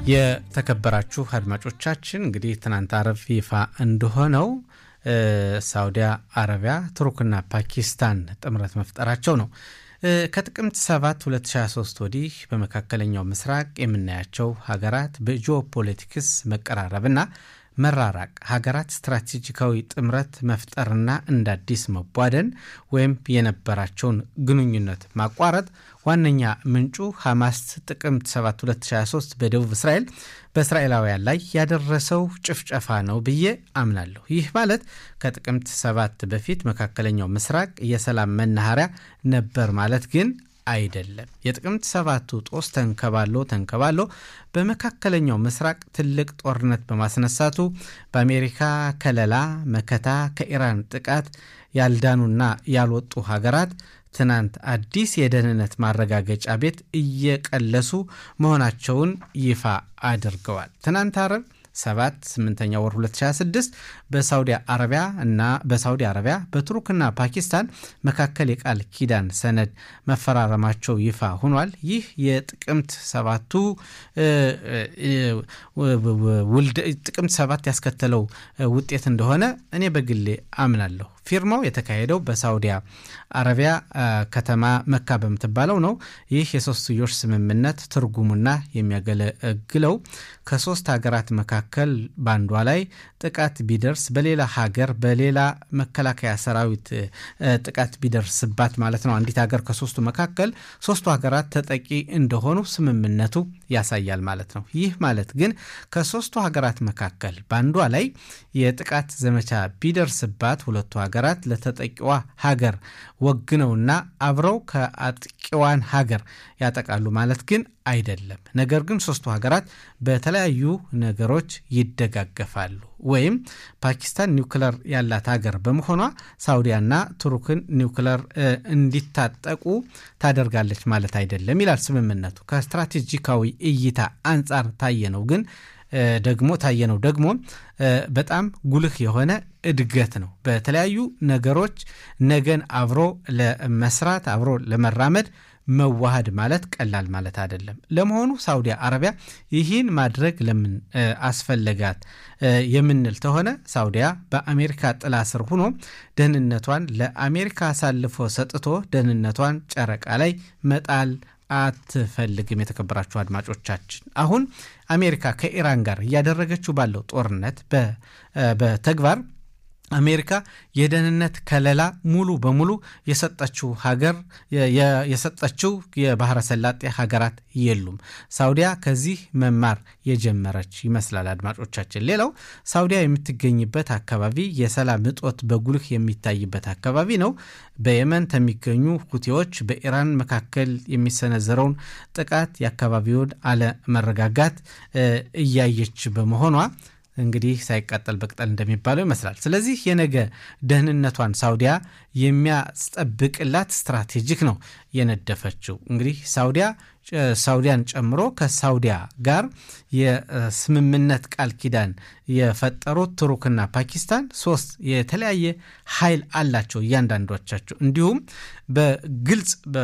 የተከበራችሁ አድማጮቻችን እንግዲህ ትናንት አረብ ይፋ እንደሆነው ሳውዲያ አረቢያ ቱርክና ፓኪስታን ጥምረት መፍጠራቸው ነው። ከጥቅምት 7 2023 ወዲህ በመካከለኛው ምስራቅ የምናያቸው ሀገራት በጂኦፖለቲክስ መቀራረብና መራራቅ ሀገራት ስትራቴጂካዊ ጥምረት መፍጠርና እንደ አዲስ መቧደን ወይም የነበራቸውን ግንኙነት ማቋረጥ ዋነኛ ምንጩ ሐማስ ጥቅምት 7 2023 በደቡብ እስራኤል በእስራኤላውያን ላይ ያደረሰው ጭፍጨፋ ነው ብዬ አምናለሁ። ይህ ማለት ከጥቅምት 7 በፊት መካከለኛው ምስራቅ የሰላም መናኸሪያ ነበር ማለት ግን አይደለም። የጥቅምት ሰባቱ ጦስ ተንከባሎ ተንከባሎ በመካከለኛው ምስራቅ ትልቅ ጦርነት በማስነሳቱ በአሜሪካ ከለላ መከታ ከኢራን ጥቃት ያልዳኑና ያልወጡ ሀገራት ትናንት አዲስ የደህንነት ማረጋገጫ ቤት እየቀለሱ መሆናቸውን ይፋ አድርገዋል። ትናንት አረብ 7 8ኛ ወር 2026 በሳውዲ አረቢያ እና በሳውዲ አረቢያ በቱርክና ፓኪስታን መካከል የቃል ኪዳን ሰነድ መፈራረማቸው ይፋ ሆኗል። ይህ የጥቅምት ሰባቱ ጥቅምት ሰባት ያስከተለው ውጤት እንደሆነ እኔ በግሌ አምናለሁ። ፊርማው የተካሄደው በሳውዲያ አረቢያ ከተማ መካ በምትባለው ነው። ይህ የሶስትዮሽ ስምምነት ትርጉሙና የሚያገለግለው ከሶስት ሀገራት መካከል በአንዷ ላይ ጥቃት ቢደርስ በሌላ ሀገር በሌላ መከላከያ ሰራዊት ጥቃት ቢደርስባት ማለት ነው። አንዲት ሀገር ከሶስቱ መካከል ሶስቱ ሀገራት ተጠቂ እንደሆኑ ስምምነቱ ያሳያል ማለት ነው። ይህ ማለት ግን ከሶስቱ ሀገራት መካከል በአንዷ ላይ የጥቃት ዘመቻ ቢደርስባት ሁለቱ ሀገራት ለተጠቂዋ ሀገር ወግነውና አብረው ከአጥቂዋን ሀገር ያጠቃሉ ማለት ግን አይደለም። ነገር ግን ሶስቱ ሀገራት በተለያዩ ነገሮች ይደጋገፋሉ። ወይም ፓኪስታን ኒውክለር ያላት ሀገር በመሆኗ ሳውዲያና ቱርክን ኒውክለር እንዲታጠቁ ታደርጋለች ማለት አይደለም ይላል ስምምነቱ። ከስትራቴጂካዊ እይታ አንጻር ታየ ነው ግን ደግሞ ታየነው ደግሞ በጣም ጉልህ የሆነ እድገት ነው። በተለያዩ ነገሮች ነገን አብሮ ለመስራት አብሮ ለመራመድ መዋሃድ ማለት ቀላል ማለት አይደለም። ለመሆኑ ሳውዲ አረቢያ ይህን ማድረግ ለምን አስፈለጋት የምንል ተሆነ ሳውዲያ በአሜሪካ ጥላ ስር ሆኖ ደህንነቷን ለአሜሪካ አሳልፎ ሰጥቶ ደህንነቷን ጨረቃ ላይ መጣል አትፈልግም። የተከበራችሁ አድማጮቻችን አሁን አሜሪካ ከኢራን ጋር እያደረገችው ባለው ጦርነት በተግባር አሜሪካ የደህንነት ከለላ ሙሉ በሙሉ የሰጠችው ሀገር የሰጠችው የባህረ ሰላጤ ሀገራት የሉም። ሳውዲያ ከዚህ መማር የጀመረች ይመስላል። አድማጮቻችን፣ ሌላው ሳውዲያ የምትገኝበት አካባቢ የሰላም እጦት በጉልህ የሚታይበት አካባቢ ነው። በየመን ከሚገኙ ሁቲዎች በኢራን መካከል የሚሰነዘረውን ጥቃት የአካባቢውን አለመረጋጋት እያየች በመሆኗ እንግዲህ ሳይቃጠል በቅጠል እንደሚባለው ይመስላል። ስለዚህ የነገ ደህንነቷን ሳውዲያ የሚያስጠብቅላት ስትራቴጂክ ነው የነደፈችው። እንግዲህ ሳውዲያ ሳውዲያን ጨምሮ ከሳውዲያ ጋር የስምምነት ቃል ኪዳን የፈጠሩት ቱርክና ፓኪስታን ሶስት የተለያየ ኃይል አላቸው እያንዳንዶቻቸው እንዲሁም በግልጽ